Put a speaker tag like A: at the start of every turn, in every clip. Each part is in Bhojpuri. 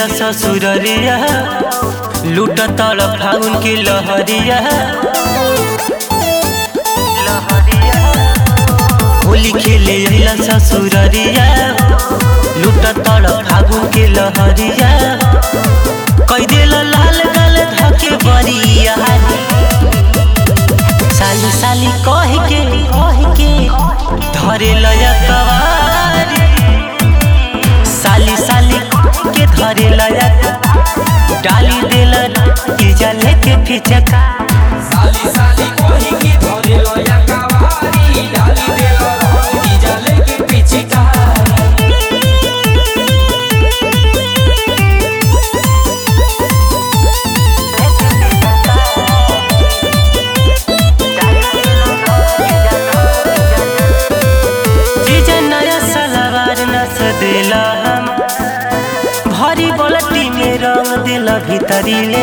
A: ससुररिया लूट तड़ फाउन के लहरिया होली खेले अइला ससुररिया लूट तड़ फागुन के लहरिया कई दिल लाल गल धके बरिया साली साली कह के कह के धरे लया कवारी साली साली कह के धरे लया डाली दिल की जले के फिचका
B: साली साली कोही की धरे लया कवारी डाली दे रंगी जले के पिछिका
A: जीजा नया सलवार नस दिला हम भरी बोलटी में रंग दिला भीतरी ले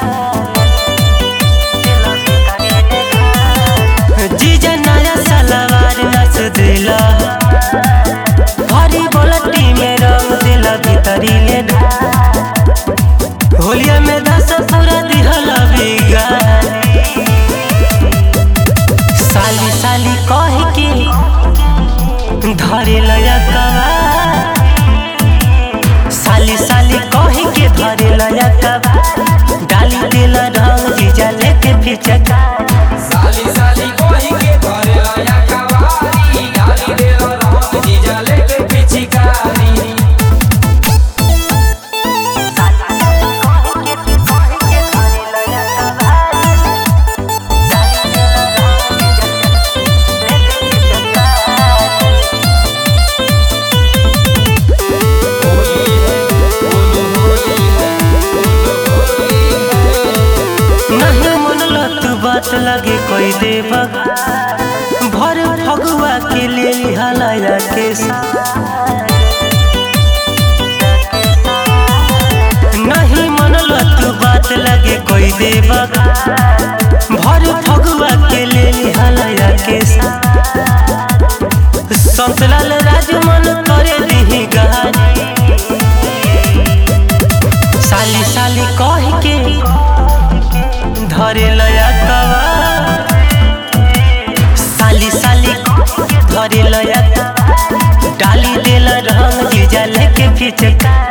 A: जीजा नया सलवार नस दिला भरी बोलटी में रंग दिला भीतरी ले होलिया में दस पूरा दिहला बिगारी साली साली कह के धरे लया कवा साली साली कह के धरे लया कवा डाली दिल रंग जीजा लेके फिचका
B: साली साली कोही की धरे लया कवारी डाली दे रंगी जले के पिछिकारी होली है बोलो होली है बोलो होली है
A: नहीं मन लत बात लगे कोई दे भर फगुआ के ले लिहलाया के नहीं मन लत बात लगे कोई दे भर फगुआ के ले लिहलाया के संतलाल राजमन करे दिही गारी साली साली कह के धरे लया कवा साली साली धरे लया डाली देला रंग जीजा लेके फिचका